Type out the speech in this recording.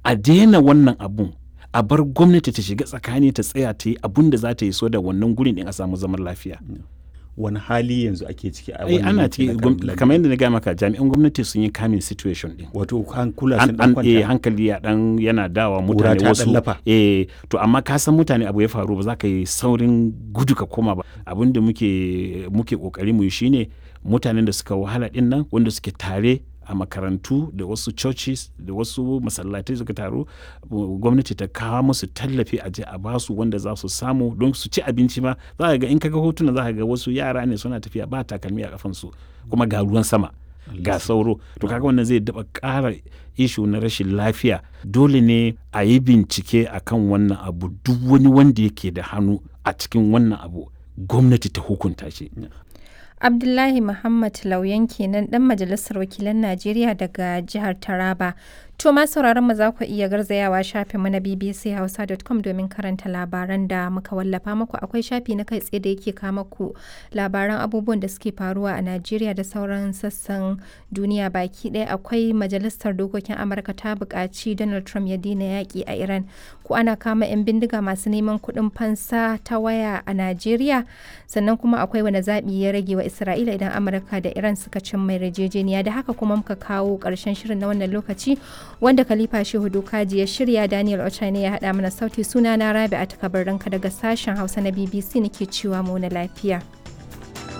a daina wannan abun a bar gwamnati ta shiga tsakani ta tsaya ta yi abun da za ta yi so da wannan gurin din a samu zaman lafiya wani hali yanzu ake ciki a ai wannan ana yanki ciki na gwam- Kabilan? kamar yadda na gaya maka jami'an gwamnati sun yi kamin situation din wato hankula an, sun dan an eh, kwanta hankali ya dan yana dawa Ƙura mutane ta wasu ɗan lafa. eh to amma ka san mutane abu ya faru ba za ka yi saurin gudu ka koma ba abin da muke muke kokari mu yi shine mutanen da suka wahala din nan wanda suke tare a makarantu da wasu churches da wasu masallatai suka taru uh, gwamnati ta kawo musu tallafi a je a basu wanda za su samu don su ci abinci ma za ka ga in kaga hotuna za ka ga wasu yara ne suna tafiya ba takalmi a kafansu kuma ga ruwan sama ga sauro to kaga wannan zai daba ƙara ishu na rashin lafiya dole ne a yi bincike akan wannan abu duk wani wanda yake da hannu a cikin wannan abu gwamnati ta hukunta shi Abdullahi Muhammad Lauyan kenan dan majalisar wakilan Najeriya daga jihar Taraba. To ma sauraron mu za ku iya garzayawa shafin mu na bbchausa.com domin karanta labaran da muka wallafa muku akwai shafi na kai tsaye da yake kama ku labaran abubuwan da suke faruwa a Najeriya da sauran sassan duniya baki ɗaya akwai majalisar dokokin Amurka ta buƙaci Donald Trump ya daina yaƙi a Iran ko ana kama 'yan bindiga masu neman kuɗin fansa ta waya a Najeriya sannan kuma akwai wani zaɓi ya rage wa Isra'ila idan Amurka da Iran suka cin mai yarjejeniya da haka kuma muka kawo ƙarshen shirin na wannan lokaci wanda Khalifa Shehu Dokaji ya shirya Daniel Ochane ya haɗa mana sauti suna na Rabi a takabar daga sashen Hausa na BBC nake cewa mu na lafiya.